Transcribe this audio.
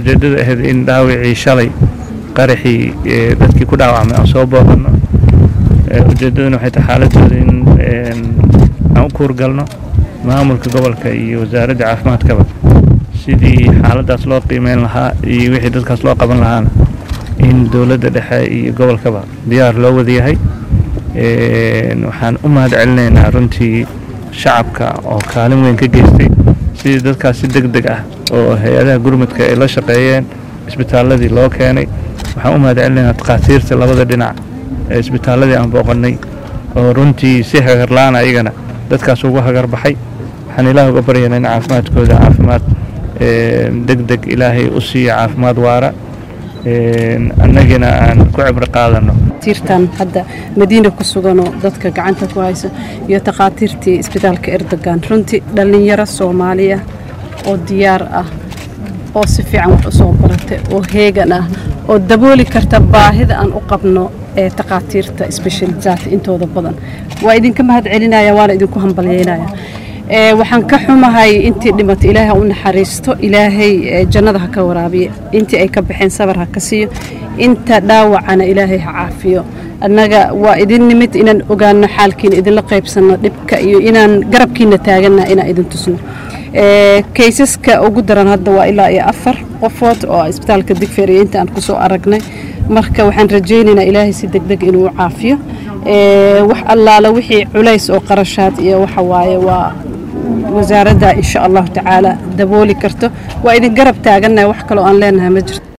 ujeeddada ahayd in dhaawicii shalay qaraxii dadkii ku dhaawacmay aan soo booqanno ujeeddaduna waxay tahay xaaladooda in aan u kuurgalno maamulka gobolka iyo wasaaradda caafimaadkaba sidii xaaladdaas loo qiimeyn lahaa iyo wixii dadkaas loo qaban lahaana in dowladda dhexe iyo gobolkaba diyaar loo wada yahay waxaan u mahad celinaynaa runtii shacabka oo kaalin weyn ka geystay sidii dadkaas si deg deg ah oo hay-adaha gurmudka ay la shaqeeyeen isbitaaladii loo keenay waxaan u mahad celinaynaa takhaatiirta labada dhinac ee isbitaaladii aan booqannay oo runtii si hagarla-aan ayagana dadkaas ugu hagar baxay waxaan ilaah uga baryaynaa in caafimaadkooda caafimaad deg deg ilaahay u siiya caafimaad waara annagina aan ku cibro qaadanno tiirtan hadda madiina ku suganoo dadka gacanta ku hayso iyo takhaatiirtii isbitaalka erdogan runtii dhallinyaro soomaaliya oo diyaar ah oo si fiican wax u soo baratay oo heegan ah oo dabooli karta baahida aan u qabno ee takhaatiirta sbeshalizaadka intooda badan waa idinka mahad celinaya waana idinku hambalyeynaya waxaan ka xumahay intii dhimatay ilaahay ha u naxariisto ilaahay jannada ha ka waraabiyo intii ay ka baxeen sabar ha ka siiyo inta dhaawacana ilaahay ha caafiyo annaga waa idin nimid inaan ogaano xaalkiina idinla qaybsanno dhibka iyo inaan garabkiina taaganna inaan idin tusno kaysaska ugu daran hadda waa ilaa iyo afar qofood oo isbitaalka digfeer iyo inta aan kusoo aragnay marka waxaan rajaynaynaa ilaahay si deg deg inuu caafiyo wax allaala wixii culays oo qarashaad iyo waxa waaye waa wasaaradda insha allahu tacaala dabooli karto waa idin garab taagannahay wax kaloo aan leenahay ma jirto